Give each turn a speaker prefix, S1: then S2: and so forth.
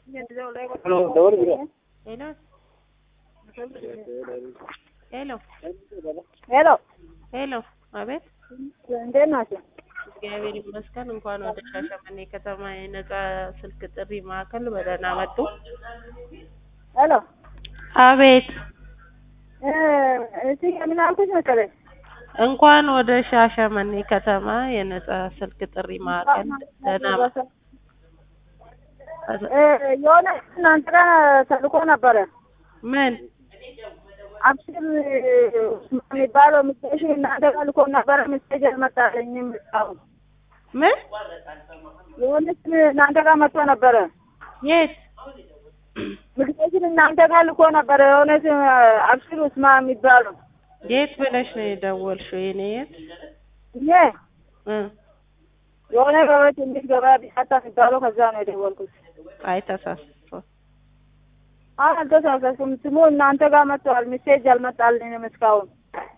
S1: Hello, double zero.
S2: Hello. ሄሎ
S3: ሄሎ
S2: ሄሎ፣ አቤት።
S3: እንዴት ናቸው?
S2: እግዚአብሔር ይመስገን። እንኳን ወደ ሻሸመኔ ከተማ የነጻ ስልክ ጥሪ ማዕከል በደህና መጡ።
S3: ሄሎ
S2: አቤት።
S3: እ እዚህ ምን አልኩሽ መሰለሽ?
S2: እንኳን ወደ ሻሸመኔ ከተማ የነጻ ስልክ ጥሪ ማዕከል ደህና መጡ።
S3: እ የሆነ እናንተ ጋር ተልኮ ነበረ
S2: ምን
S3: አብሽር የሚባለው ምሳሽ እናንተ ጋር ልኮ ነበረ። ምሳሽ አልመጣልኝም እስካሁን።
S2: ምን
S3: የሆነች እናንተ ጋር መጥቶ ነበረ።
S2: የት
S3: ምግቤሽን እናንተ ጋር ልኮ ነበረ። የሆነች አብሽር ውስማ የሚባለው
S2: የት ብለሽ ነው የደወልሽው? የኔ የት
S3: እኔ
S2: እ
S3: የሆነ ገበያ ትንሽ ገበያ ቢያታ የሚባለው ከዛ ነው የደወልኩት።
S2: አይ ተሳስቶ
S3: አልተሳሳትኩም። ስሙ እናንተ ጋር መጥተዋል። ሜሴጅ አልመጣልኝም እስካሁን።